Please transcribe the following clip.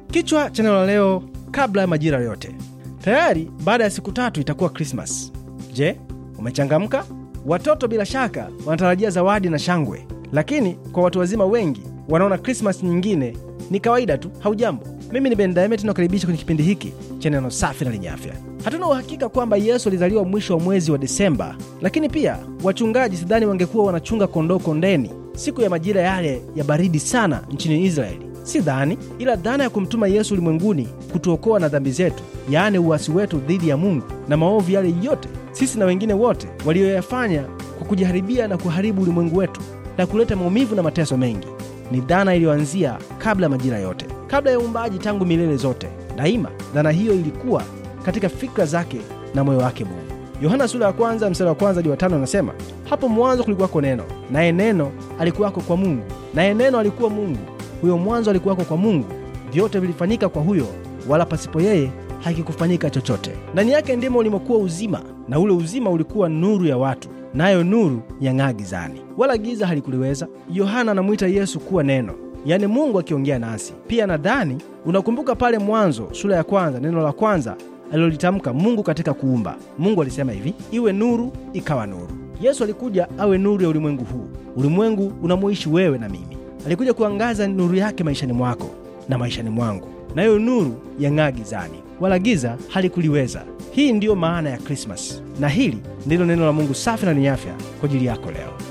Kichwa cha neno la leo, kabla ya majira yote. Tayari baada ya siku tatu itakuwa Krismas. Je, umechangamka? Watoto bila shaka wanatarajia zawadi na shangwe, lakini kwa watu wazima wengi wanaona Krismas nyingine ni kawaida tu. Haujambo, mimi ni Ben Daimet nakaribisha kwenye kipindi hiki cha neno safi na lenye afya. Hatuna uhakika kwamba Yesu alizaliwa mwisho wa mwezi wa Desemba, lakini pia wachungaji sidhani wangekuwa wanachunga kondoo kondeni siku ya majira yale ya baridi sana nchini Israeli. Si dhani, ila dhana ya kumtuma Yesu ulimwenguni kutuokoa na dhambi zetu, yaani uasi wetu dhidi ya Mungu na maovu yale yote sisi na wengine wote walioyafanya kwa kujiharibia na kuharibu ulimwengu wetu na kuleta maumivu na mateso mengi, ni dhana iliyoanzia kabla ya majira yote, kabla ya uumbaji, tangu milele zote. Daima dhana hiyo ilikuwa katika fikra zake na moyo wake Mungu. Yohana sura ya kwanza mstari wa kwanza hadi wa tano anasema, hapo mwanzo kulikuwako neno, naye neno alikuwako kwa Mungu, naye neno alikuwa Mungu. Huyo mwanzo alikuwako kwa Mungu. Vyote vilifanyika kwa huyo, wala pasipo yeye hakikufanyika chochote. Ndani yake ndimo ulimokuwa uzima, na ule uzima ulikuwa nuru ya watu, nayo nuru yang'aa gizani, wala giza halikuliweza. Yohana anamwita Yesu kuwa neno, yaani Mungu akiongea nasi. Pia nadhani unakumbuka pale Mwanzo sura ya kwanza, neno la kwanza alilolitamka Mungu katika kuumba. Mungu alisema hivi, iwe nuru, ikawa nuru. Yesu alikuja awe nuru ya ulimwengu huu, ulimwengu unamoishi wewe na mimi. Alikuja kuangaza nuru yake maishani mwako na maishani mwangu, nayo nuru yang'aa gizani, wala giza halikuliweza. Hii ndiyo maana ya Krismas, na hili ndilo neno la Mungu safi na lenye afya kwa ajili yako leo.